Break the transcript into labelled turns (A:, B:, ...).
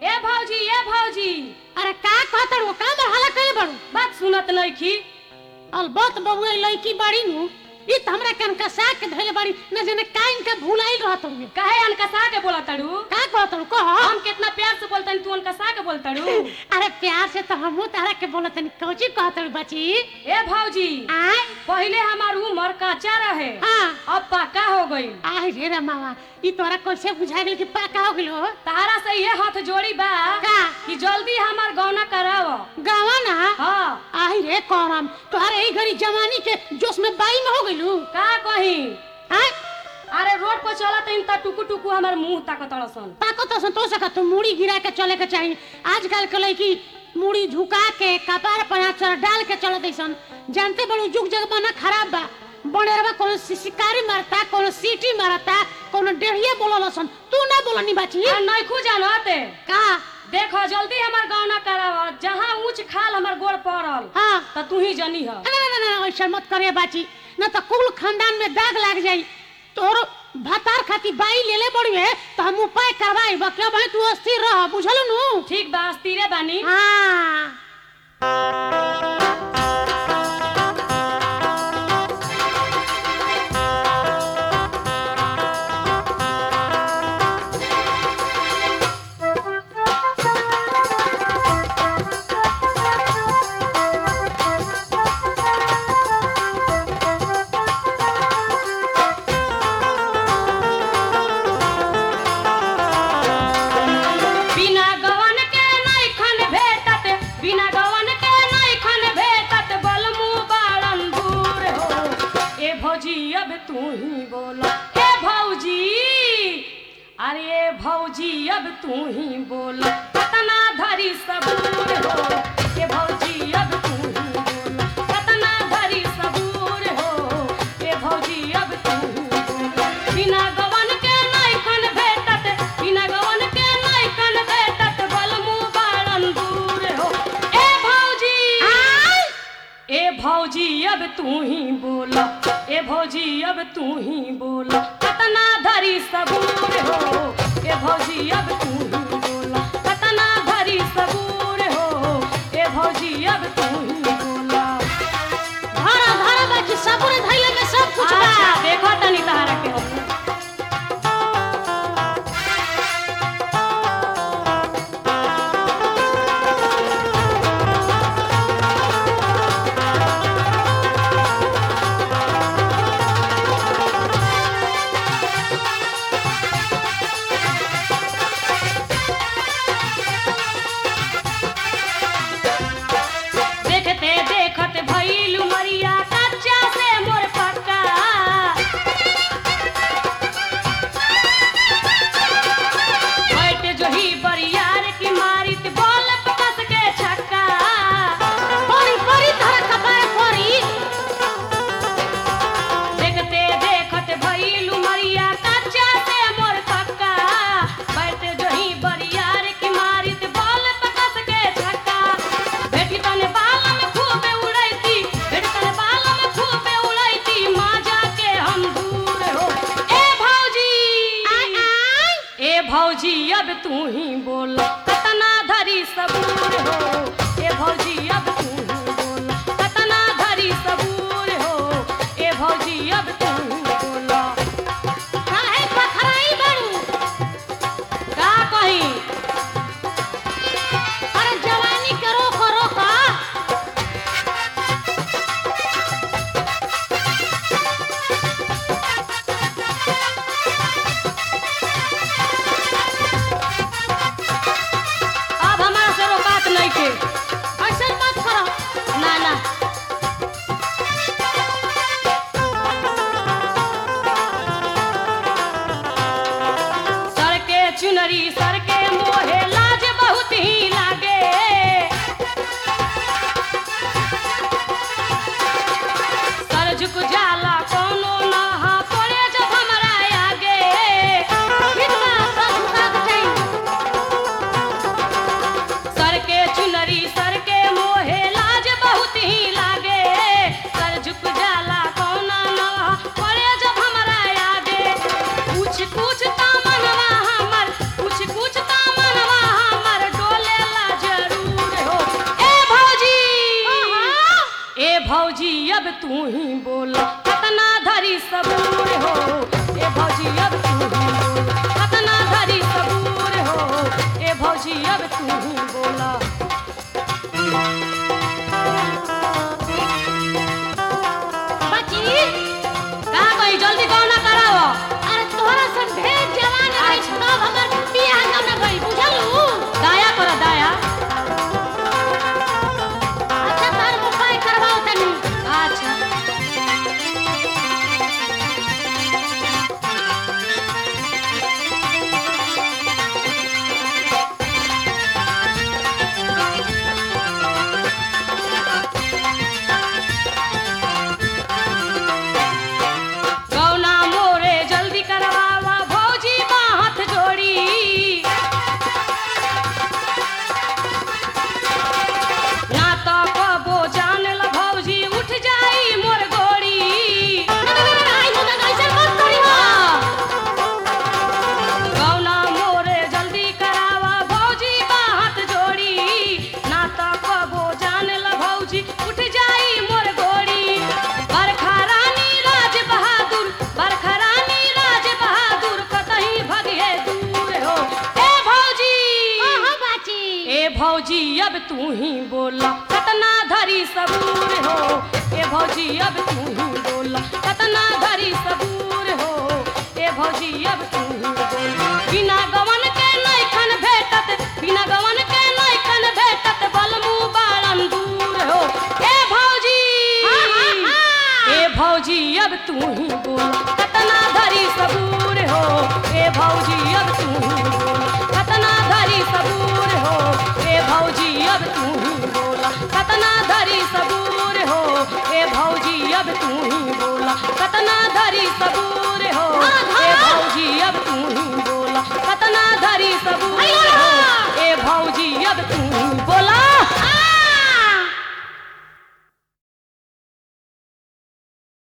A: ए भौजी ए भौजी
B: अरे का कहतड़ वो का बहाला कइले बड़ू
A: बात सुनत नइखी
B: अलबत बबुआ लड़की बाड़ी नु ई त हमरा कन कसा के धइले बाड़ी न जाने का इनका भुलाइल रहत हुए
A: काहे अनकसा के बोला तड़ू
B: का कहतड़ कह
A: हम कितना प्यार से बोलतनी तू अनकसा के बोलतड़ू
B: अरे प्यार से तो हमहू तारा के बोलत नहीं कौची कहतड़ बची
A: ए भौजी
B: आय
A: पहिले हमार उम्र कच्चा रहे
B: हाँ
A: अब पक्का हो गई
B: आय रे रे मामा ई तोरा कैसे बुझा गेल कि पाका हो गेलो
A: तारा से ये हाथ जोड़ी बा
B: का
A: कि जल्दी हमार गौना कराव
B: गावा ना
A: हाँ
B: आय रे करम तोहरे ई घड़ी जवानी के जोश में बाई में हो गइलू
A: का कही
B: आय
A: अरे रोड पर चलत इन त टुकु टुकु हमार मुंह ताकतड़सन
B: ताको तो संतोष का तो मुड़ी गिरा के चले के चाहिए आजकल के लड़की मुड़ी झुका के कपार पर चढ़ डाल के चलत ऐसन जानते बड़ू जुग जग बना खराब बा बनेरवा कोनो सि- शिकारी मारता कोनो सीटी मारता कोनो डेढ़िया बोललसन तू ना बोलनी बाची
A: आ नइखू जानते
B: का
A: देखो जल्दी हमार गौना कराव जहाँ ऊंच खाल हमार गोड़ पड़ल
B: हाँ
A: त तू ही जनी ह
B: ना ना ना ऐसा मत करे बाची न तो कुल खानदान में दाग लग जाई तोर भतार खाती बाई ले ले बड़ी है तो हम उपाय करवाई बकिया भाई तू अस्थिर रह बुझल नु
A: ठीक बा स्थिरे बानी
B: हाँ
A: बिना गवन के नइखन भेटत बिना गवन के नइखन भेटत बलमु बाड़न दूर हो ए भौजी अब तू ही बोल हे भौजी अरे ए भौजी अब तू ही बोल कतना धरी सबूर हो ए भौजी अब तू ही बोल कतना धरी सबूर हो ए भौजी अब तू ही बोल बिना गवन के नइखन भेटत बिना गवन के नइखन भेटत बलमु बाड़न दूर हो ए भौजी ए भौजी अब तू ही बोल ए भौजी अब तू ही बोल कतना धरी सबूर हो ए भौजी अब तू ही बोल कतना धरी सबूर हो ए भौजी अब तू ही बोल
B: धारा धारा बाची सबूरे धैले में सब कुछ बा
A: अच्छा देखो तनी तहरा के हम देखते देखत भइलु मरिया कच्चा से मोर पक्का बैठ जोही बरियार की मारित बॉल पे कस के छक्का
B: परी परी धारा कपार परी
A: देखते देखत भइलु मरिया कच्चा से मोर पक्का बैठ जोही बरियार की मारित बॉल पे कस के छक्का बेटी तने बाल में खूबे उड़ैती बेटी तने बाल में खूबे उड़ैती माँ जाके हम दूर हो ए भौजी
B: आय आय
A: ए भौजी अब तू ही बोल कतना धरी सबूर हो ए भौजी अब तू ही बोल कतना धरी सबूर हो ए भौजी अब तू ही बोल
B: काहे पखराई बड़ू
A: का कही
B: अरे जवानी करो करो का
A: अब हमारा से रोकात नहीं के
B: ऐसे मत करो
A: ना ना सर के चुनरी सर के मोहे लाज बहुत ही लागे सर झुक जाला कोनो नहा पड़े जब हमरा आगे
B: कितना सब झुका के चाहिए
A: सर के चुनरी सर के मोहे लाज बहुत ही लागे सर झुक जाला कौना नवा पड़े जब हमरा आगे कुछ कुछ ता मनवा हमर कुछ कुछ ता मनवा हमर तू ही बोला कतना धरी सबूर हो ए भौजी अब तू ही बोला कतना धरी सबूर हो ए भौजी अब तू ही बोला
B: बची
A: का कही जल्दी गौना कराओ
B: अरे तोहरा से ढेर जवान है तब हमर बियाह कब न भई बुझलू
A: दाया कर दाया
B: अच्छा तार उपाय करवाओ तनी
A: अच्छा गौना मोरे जल्दी करवावा भौजी बा हाथ जोड़ी ना तो कबो जान ल भौजी उठ जाई मोर गोड़ी
B: आई हो ना ऐसे मत करी हो
A: गौना मोरे जल्दी करावा भौजी बा हाथ जोड़ी ना तो कबो जान ल भौजी उठ जाई मोर गोड़ी बरखा रानी राज बहादुर बरखा रानी राज बहादुर कतही भगे दूर हो ए भौजी
B: हां हां बाची
A: ए भौजी अब तू ही बोला कतना धरी सबूर हो ए भौजी अब तू ही बोला कतना धरी सबूर हो ए भौजी अब तू ही बोला बिना गवन के नैखन भेटत बिना गवन के नैखन भेटत बलमू बाळन दूर हो ए भौजी
B: हाँ, हाँ, हाँ।
A: ए भौजी अब तू ही बोला कतना धरी सबूर हो ए भौजी अब तू ही बोला कतना धरी सबूर हो ए भौजी अब तू ही बोला कतना धरी सबूर हो ए भौजी अब तू ही बोला कतना धरी सबूर हो
B: हाँ,